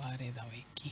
habari za wiki.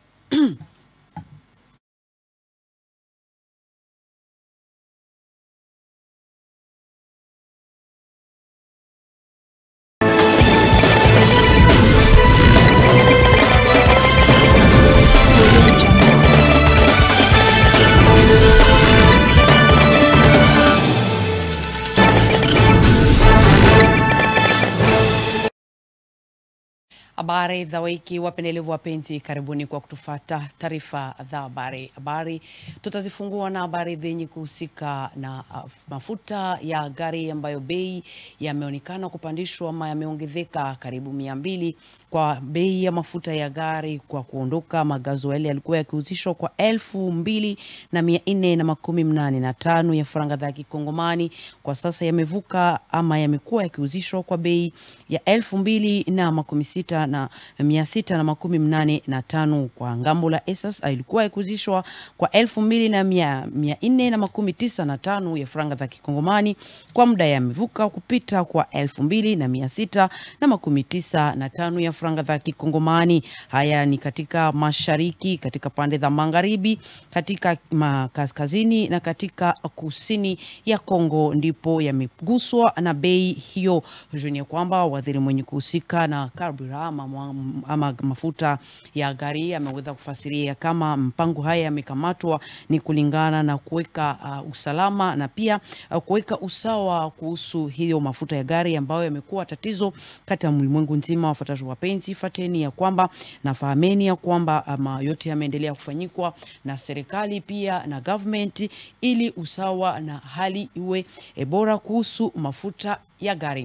Habari za wiki, wapendelevu wapenzi, karibuni kwa kutufata taarifa za habari. Habari tutazifungua na habari zenye kuhusika na uh, mafuta ya gari ambayo bei yameonekana kupandishwa ama yameongezeka karibu mia mbili kwa bei ya mafuta ya gari kwa kuondoka magazoeli yalikuwa yakiuzishwa kwa elfu mbili na mia nne na makumi mnane na tano ya faranga za kikongomani kwa sasa yamevuka ama yamekuwa yakiuzishwa kwa bei ya elfu mbili na makumi sita na mia sita na makumi mnane na tano kwa ngambo la esas ilikuwa yakiuzishwa kwa elfu mbili na mia, mia nne na makumi tisa na tano ya faranga za kikongomani kwa muda yamevuka kupita kwa elfu mbili na mia sita na makumi tisa na tano ya faranga za kikongomani. Haya ni katika mashariki, katika pande za magharibi, katika ma kaskazini na katika kusini ya Kongo ndipo yameguswa na bei hiyo. Juni kwamba waziri mwenye kuhusika na karburama ama, ama mafuta ya gari ameweza kufasiria kama mpango haya yamekamatwa ni kulingana na kuweka uh, usalama na pia uh, kuweka usawa kuhusu hiyo mafuta ya gari ambayo yamekuwa tatizo kati ya ulimwengu nzima. Wafuataji wapenzi, fateni ya kwamba nafahameni ya kwamba ama yote yameendelea kufanyikwa na serikali pia na government ili usawa na hali iwe e, bora kuhusu mafuta ya gari.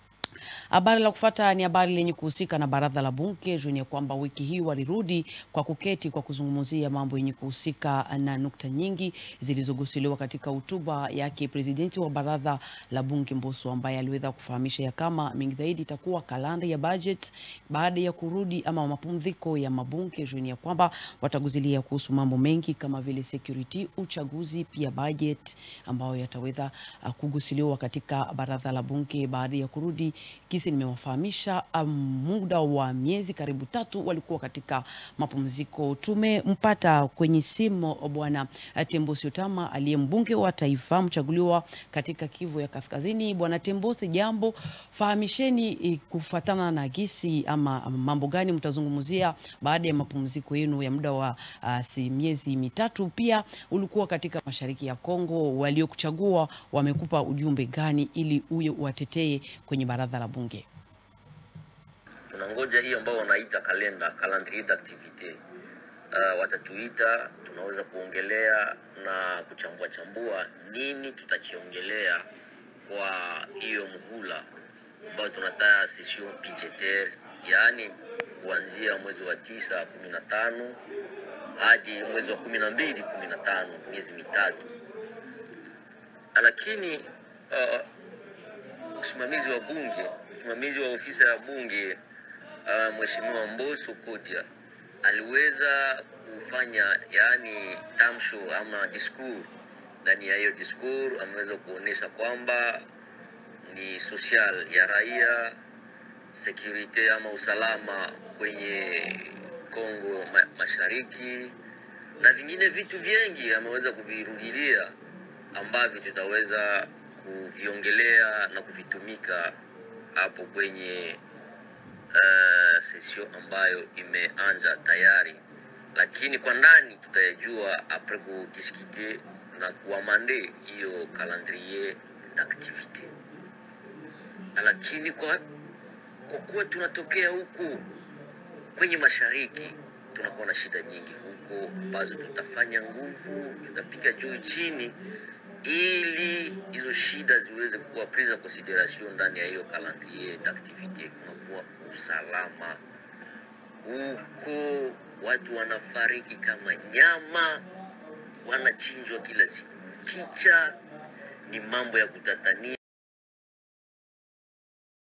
Habari la kufata ni habari lenye kuhusika na baraza la bunge yenye kwamba wiki hii walirudi kwa kuketi kwa kuzungumzia mambo yenye kuhusika na nukta nyingi zilizogusiliwa katika hotuba yake presidenti wa baraza la bunge Mbosso, ambaye aliweza kufahamisha ya kama mingi zaidi itakuwa kalanda ya budget baada ya kurudi ama mapumziko ya mabunge yenye kwamba wataguzilia kuhusu mambo mengi kama vile security, uchaguzi, pia budget ambayo yataweza uh, kugusiliwa katika baraza la bunge baada ya kurudi kisi nimewafahamisha um, muda wa miezi karibu tatu walikuwa katika mapumziko. Tumempata kwenye simu bwana Tembosi Otama aliye mbunge wa taifa mchaguliwa katika Kivu ya Kaskazini. Bwana Tembosi, jambo, fahamisheni kufatana na gisi ama mambo gani mtazungumzia baada ya mapumziko yenu ya muda wa uh, si miezi mitatu. Pia ulikuwa katika mashariki ya Kongo, waliokuchagua wamekupa ujumbe gani ili uye watetee kwenye baraza la bunge? tunangoja hii ambao wanaita kalenda calendrier d'activite. Uh, watatuita tunaweza kuongelea na kuchambua chambua nini tutakiongelea kwa hiyo muhula ambayo tunataya session budgetaire, yaani kuanzia mwezi wa tisa kumi na tano hadi mwezi wa kumi na mbili kumi na tano miezi mitatu, lakini uh, usimamizi wa bunge msimamizi wa ofisi ya bunge uh, Mheshimiwa Mbosso Kodia aliweza kufanya yaani tamsho ama discours. Ndani ya hiyo discours ameweza kuonyesha kwamba ni social ya raia, security ama usalama kwenye Kongo ma mashariki na vingine vitu vingi ameweza kuvirudilia ambavyo tutaweza kuviongelea na kuvitumika hapo kwenye uh, session ambayo imeanza tayari, lakini kwa ndani tutayajua apres kudiskute na kuamande hiyo calendrier d'activite. Lakini kwa kwa kuwa tunatokea huku kwenye mashariki, tunakuwa na shida nyingi huko ambazo tutafanya nguvu, tutapiga juu chini ili hizo shida ziweze kuwa prise en consideration ndani ya hiyo calendrier d'activite. Kunakuwa usalama huko, watu wanafariki kama nyama, wanachinjwa kila siku kicha, ni mambo ya kutatania.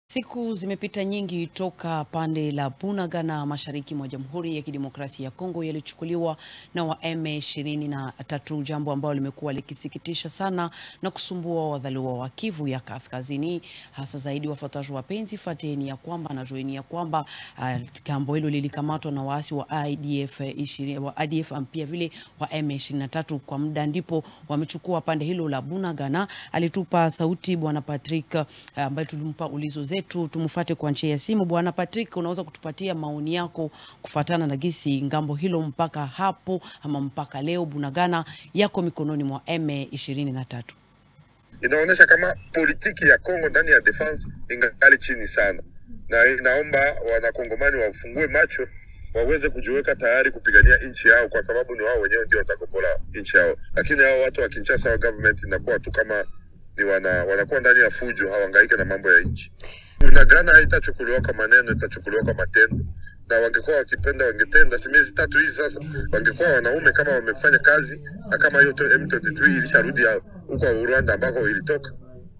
Siku zimepita nyingi toka pande la Bunagana mashariki mwa Jamhuri ya Kidemokrasia ya Kongo yalichukuliwa na wa M23, jambo ambalo limekuwa likisikitisha sana na kusumbua wadhaliwa wa Kivu ya Kaskazini, hasa zaidi wafuataji wapenzi, fateni ya kwamba na jueni ya kwamba uh, jambo hilo lilikamatwa na waasi wa IDF 20, wa IDF pia vile wa M23 kwa muda, ndipo wamechukua pande hilo la Bunagana. Alitupa sauti bwana Patrick ambaye uh, tulimpa ulizo zetu tu tumfuate kwa njia ya simu. Bwana Patrick, unaweza kutupatia maoni yako kufuatana na gisi ngambo hilo mpaka hapo ama mpaka leo Bunagana yako mikononi mwa M23? Inaonyesha kama politiki ya Kongo ndani ya defense ingali chini sana, na inaomba wanakongomani wafungue macho waweze kujiweka tayari kupigania nchi yao, kwa sababu ni wao wenyewe ndio watakombola nchi yao. Lakini hao watu wa Kinshasa wa government inakuwa tu kama ni wana, wanakuwa ndani ya fujo, hawangaike na mambo ya nchi. Bunagana haitachukuliwa kwa maneno, itachukuliwa kwa matendo, na wangekuwa wakipenda wangetenda. Si miezi tatu hizi sasa, wangekuwa wanaume kama wamefanya kazi, na kama hiyo M23 ilisharudi huko Rwanda ambako ilitoka.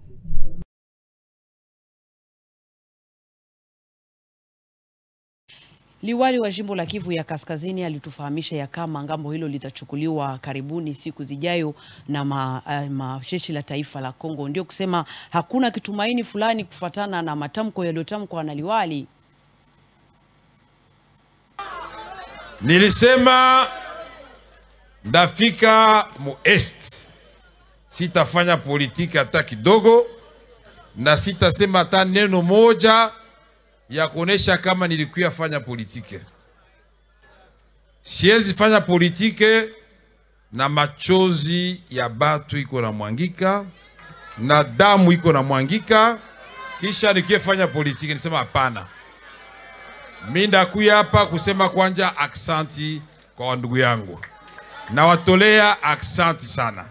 Liwali wa jimbo la Kivu ya Kaskazini alitufahamisha ya kama ngambo hilo litachukuliwa karibuni siku zijayo na majeshi ma, la taifa la Kongo. Ndio kusema hakuna kitumaini fulani kufuatana na matamko yaliyotamkwa na liwali. Nilisema ndafika mu est, sitafanya politiki hata kidogo, na sitasema hata neno moja ya kuonesha kama nilikuya fanya politike. Siwezi fanya politike na machozi ya batu iko na mwangika na damu iko na mwangika, kisha nikie fanya politike. Nisema hapana, mi ndakuya hapa kusema kwanja aksanti kwa wandugu yangu, nawatolea aksanti sana.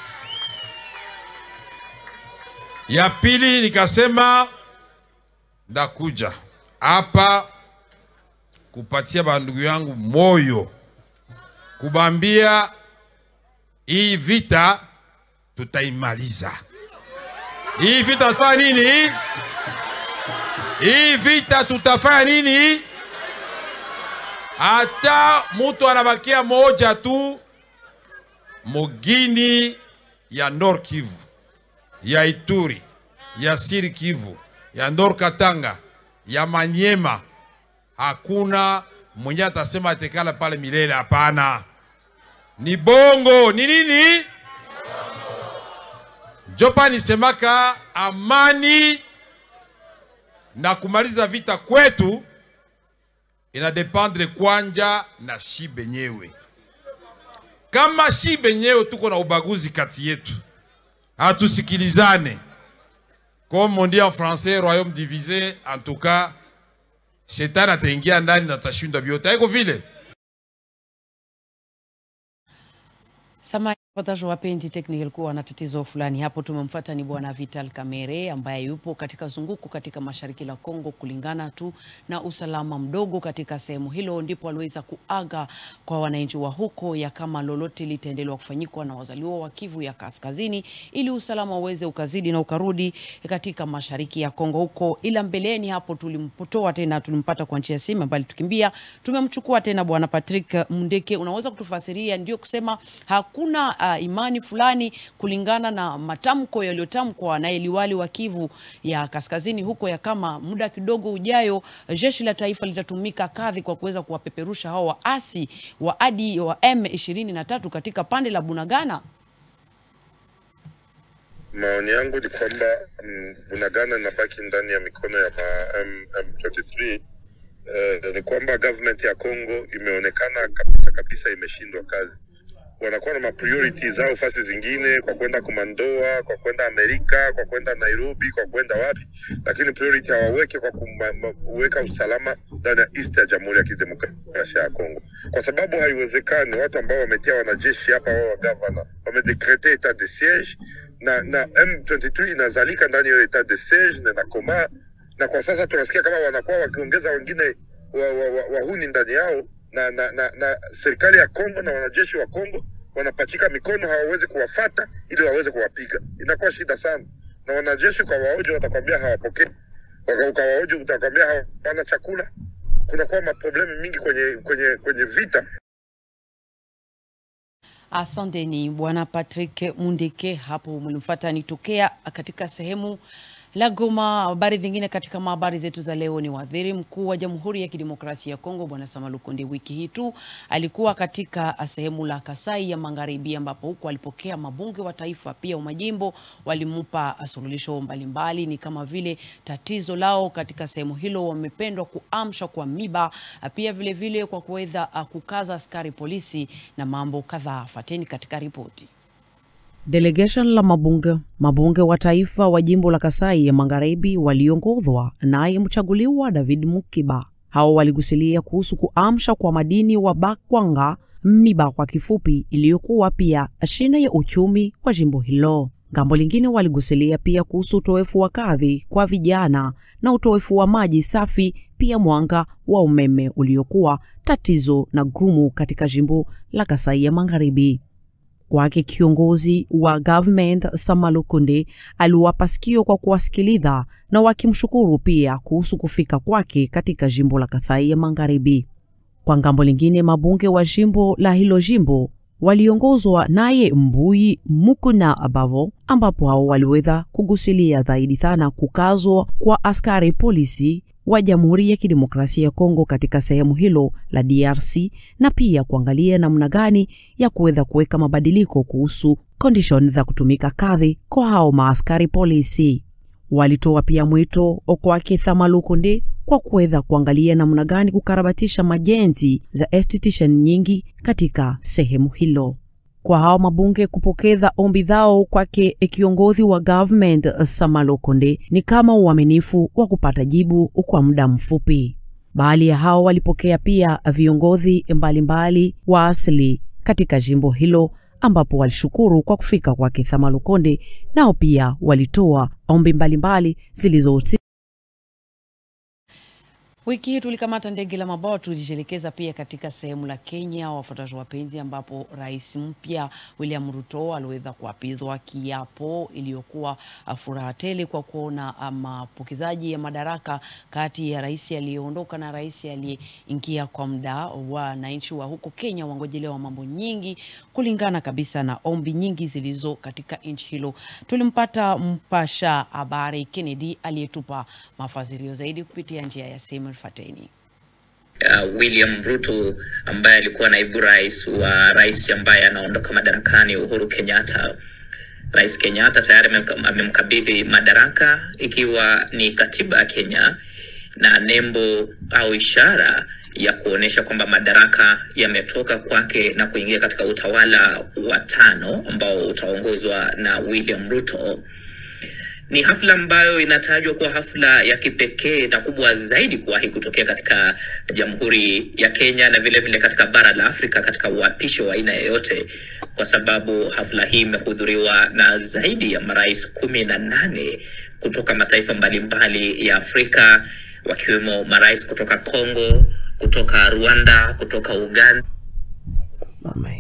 Ya pili nikasema ndakuja hapa kupatia bandugu yangu moyo, kubambia hii vita tutaimaliza. Hii vita tutafanya nini? Hii vita tutafanya nini? Hata mutu anabakia moja tu mugini ya Nord Kivu, ya Ituri, ya Siri Kivu ya Nord Katanga ya Manyema, hakuna mwenye atasema atekala pale milele. Hapana, ni bongo. Ni nini? Jopa nisemaka amani na kumaliza vita kwetu inadependre kwanja na shi benyewe. Kama shi benyewe tuko na ubaguzi kati yetu, hatusikilizane comme on dit en français, royaume divisé, en tout cas, shetani ataingia ndani na tashinda vyote. Haiko vile. Samahani wapataji wapenzi, technical kuwa na tatizo fulani hapo. Tumemfuata ni bwana Vital Kamerhe ambaye yupo katika zunguko katika mashariki la Kongo, kulingana tu na usalama mdogo katika sehemu hilo, ndipo aliweza kuaga kwa wananchi wa huko ya kama lolote litaendelewa kufanyikwa na wazaliwa wa Kivu ya Kaskazini ili usalama uweze ukazidi na ukarudi katika mashariki ya Kongo huko. Ila mbeleni hapo tulimpotoa tena, tulimpata kwa njia ya simu, bali tukimbia tumemchukua tena bwana Patrick Mundeke. Unaweza kutufasiria, ndio kusema hakuna uh, imani fulani kulingana na matamko yaliyotamkwa na liwali wa Kivu ya Kaskazini huko, ya kama muda kidogo ujayo jeshi la taifa litatumika kadhi kwa kuweza kuwapeperusha hao waasi wa adi wa M23 katika pande la Bunagana. Maoni yangu ni kwamba mm, Bunagana inabaki ndani ya mikono ya ma M23. Eh, ni kwamba government ya Congo imeonekana kabisa kabisa imeshindwa kazi wanakuwa na mapriority zao fasi zingine, kwa kwenda kumandoa, kwa kwenda Amerika, kwa kwenda Nairobi, kwa kwenda wapi, lakini priority hawaweke kwa kuweka usalama ndani ya east ya Jamhuri ya Kidemokrasia ya Kongo, kwa sababu haiwezekani watu ambao wametia wanajeshi hapa, wao wagavana wamedekrete etat de siege na na M23 inazalika ndani ya etat de siege na nakoma, na kwa sasa tunasikia kama wanakuwa wakiongeza wengine wahuni wa, wa, wa ndani yao na, na, na, na serikali ya Kongo na wanajeshi wa Kongo wanapachika mikono, hawawezi kuwafata ili waweze kuwapiga. Inakuwa shida sana, na wanajeshi kwa waoji watakwambia hawapokee Waka- ukawahoji utakwambia hawana chakula. Kunakuwa maproblemu mingi kwenye kwenye kwenye vita. Asanteni Bwana Patrick Mundeke, hapo mlimfuata nitokea katika sehemu la Goma. Habari zingine katika habari zetu za leo ni waziri mkuu wa Jamhuri ya Kidemokrasia ya Kongo Bwana Sama Lukonde wiki hii tu alikuwa katika sehemu la Kasai ya Magharibi, ambapo huko alipokea mabunge wa taifa pia wa majimbo walimupa suluhisho mbalimbali, ni kama vile tatizo lao katika sehemu hilo wamependwa kuamsha kwa miba, pia vile vile kwa kuweza uh, kukaza askari polisi na mambo kadhaa. Fateni katika ripoti. Delegation la mabunge mabunge wa taifa wa jimbo la Kasai ya Magharibi waliongozwa naye mchaguliwa David Mukiba. Hao waligusilia kuhusu kuamsha kwa madini wa Bakwanga miba kwa kifupi, iliyokuwa pia shina ya uchumi wa jimbo hilo. Ngambo lingine waligusilia pia kuhusu utoefu wa kadhi kwa vijana na utoefu wa maji safi, pia mwanga wa umeme uliokuwa tatizo na gumu katika jimbo la Kasai ya Magharibi. Kwake kiongozi wa government Sama Lukonde aliwapa sikio kwa kuwasikiliza na wakimshukuru pia kuhusu kufika kwake katika jimbo la Kasai ya Magharibi. Kwa ngambo lingine, mabunge wa jimbo la hilo jimbo waliongozwa naye Mbui Mukuna Abavo, ambapo hao waliweza kugusilia zaidi sana kukazwa kwa askari polisi wa Jamhuri ya Kidemokrasia ya Kongo katika sehemu hilo la DRC na pia kuangalia namna gani ya kuweza kuweka mabadiliko kuhusu condition za kutumika kadhi kwa hao maaskari polisi. Walitoa pia mwito kwake Sama Lukonde kwa kuweza kuangalia namna gani kukarabatisha majenzi za institution nyingi katika sehemu hilo kwa hao mabunge kupokeza ombi zao kwake kiongozi wa government Sama Lukonde ni kama uaminifu wa kupata jibu kwa muda mfupi. Baadhi ya hao walipokea pia viongozi mbalimbali wa asili katika jimbo hilo, ambapo walishukuru kwa kufika kwake Sama Lukonde, nao pia walitoa ombi mbalimbali zilizohusi Wiki hii tulikamata ndege la mabawa, tulijielekeza pia katika sehemu la Kenya, wafuataji wapenzi, ambapo rais mpya William Ruto aliweza kuapizwa kiapo iliyokuwa furaha tele kwa kuona mapokezaji ya madaraka kati ya rais aliyeondoka na rais aliyeingia kwa muda. Wananchi wa huko Kenya wangojelewa mambo nyingi kulingana kabisa na ombi nyingi zilizo katika nchi hilo. Tulimpata mpasha habari Kennedy aliyetupa mafasirio zaidi kupitia njia ya simu. Fateni. Uh, William Ruto ambaye alikuwa naibu rais wa rais ambaye anaondoka madarakani Uhuru Kenyatta. Rais Kenyatta tayari amemkabidhi madaraka ikiwa ni katiba ya Kenya na nembo au ishara ya kuonyesha kwamba madaraka yametoka kwake na kuingia katika utawala wa tano ambao utaongozwa na William Ruto. Ni hafla ambayo inatajwa kuwa hafla ya kipekee na kubwa zaidi kuwahi kutokea katika Jamhuri ya Kenya na vile vile katika bara la Afrika katika uapisho wa aina yoyote, kwa sababu hafla hii imehudhuriwa na zaidi ya marais kumi na nane kutoka mataifa mbalimbali ya Afrika, wakiwemo marais kutoka Kongo, kutoka Rwanda, kutoka Uganda Mame.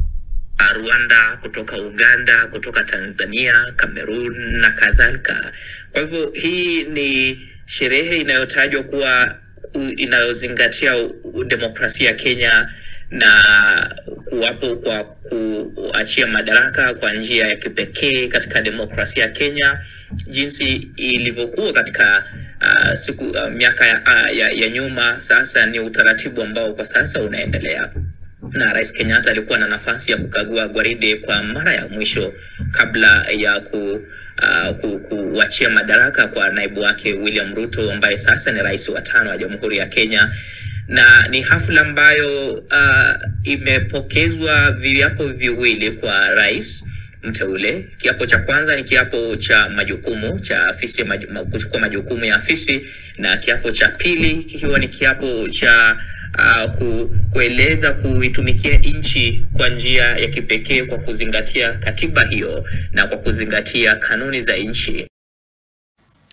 Rwanda, kutoka Uganda, kutoka Tanzania, Cameroon na kadhalika. Kwa hivyo hii ni sherehe inayotajwa kuwa inayozingatia demokrasia ya Kenya na kuwapo kwa kuachia madaraka kwa njia ya kipekee katika demokrasia ya Kenya, jinsi ilivyokuwa katika uh, siku uh, miaka ya, uh, ya, ya nyuma. Sasa ni utaratibu ambao kwa sasa unaendelea na Rais Kenyatta alikuwa na nafasi ya kukagua gwaride kwa mara ya mwisho kabla ya ku uh, ku, kuachia madaraka kwa naibu wake William Ruto ambaye sasa ni rais wa tano wa Jamhuri ya Kenya, na ni hafla ambayo uh, imepokezwa viapo viwili kwa rais mteule. Kiapo cha kwanza ni kiapo cha majukumu cha afisi maj, kuchukua majukumu ya afisi, na kiapo cha pili kikiwa ni kiapo cha uh, ku, kueleza kuitumikia nchi kwa njia ya kipekee kwa kuzingatia katiba hiyo na kwa kuzingatia kanuni za nchi.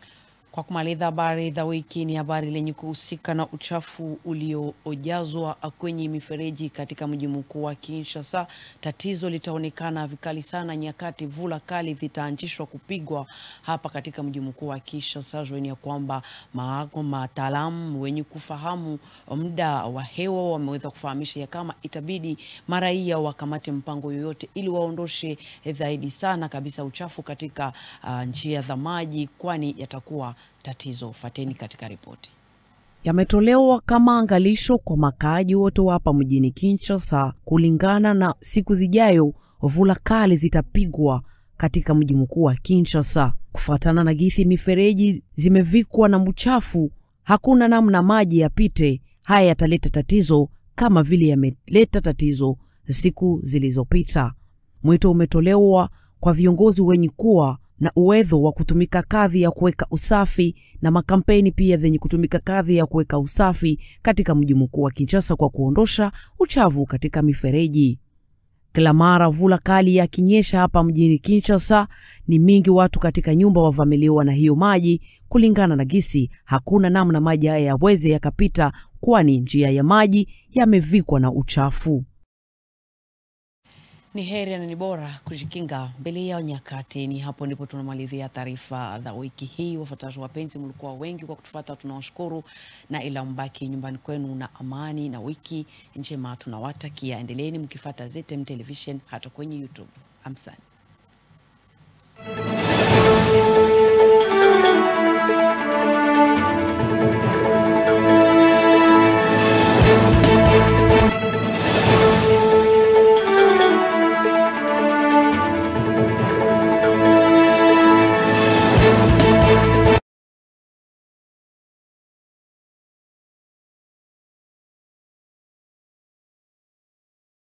Kwa kumaliza habari za wiki ni habari lenye kuhusika na uchafu uliojazwa kwenye mifereji katika mji mkuu wa Kinshasa. Tatizo litaonekana vikali sana nyakati vula kali zitaanzishwa kupigwa hapa katika mji mkuu wa Kinshasa. Jueni ya kwamba mataalamu wenye kufahamu muda wa hewa wameweza kufahamisha ya kama itabidi maraia wakamate mpango yoyote ili waondoshe zaidi sana kabisa uchafu katika uh, njia za maji, kwani yatakuwa tatizo. Fateni katika ripoti. Yametolewa kama angalisho kwa makaaji wote wa hapa mjini Kinshasa. Kulingana na siku zijayo, vula kali zitapigwa katika mji mkuu wa Kinshasa. Kufuatana na gisi mifereji zimevikwa na mchafu, hakuna namna maji yapite. Haya yataleta tatizo kama vile yameleta tatizo siku zilizopita. Mwito umetolewa kwa viongozi wenye kuwa na uwezo wa kutumika kadhi ya kuweka usafi na makampeni pia zenye kutumika kadhi ya kuweka usafi katika mji mkuu wa Kinshasa kwa kuondosha uchafu katika mifereji. Kila mara vula kali yakinyesha hapa mjini Kinshasa, ni mingi watu katika nyumba wavamiliwa na hiyo maji. Kulingana na gisi, hakuna namna maji haya yaweze yakapita, kwani njia ya maji yamevikwa na uchafu. Ni heri na ni bora kujikinga mbele ya nyakati. Ni hapo ndipo tunamalizia taarifa za wiki hii. Wafuataji wapenzi, mlikuwa wengi kwa kutufuata, tunawashukuru, na ila mbaki nyumbani kwenu na amani na wiki njema tunawatakia. Endeleeni mkifuata ZTM Television hata kwenye YouTube. Amsani.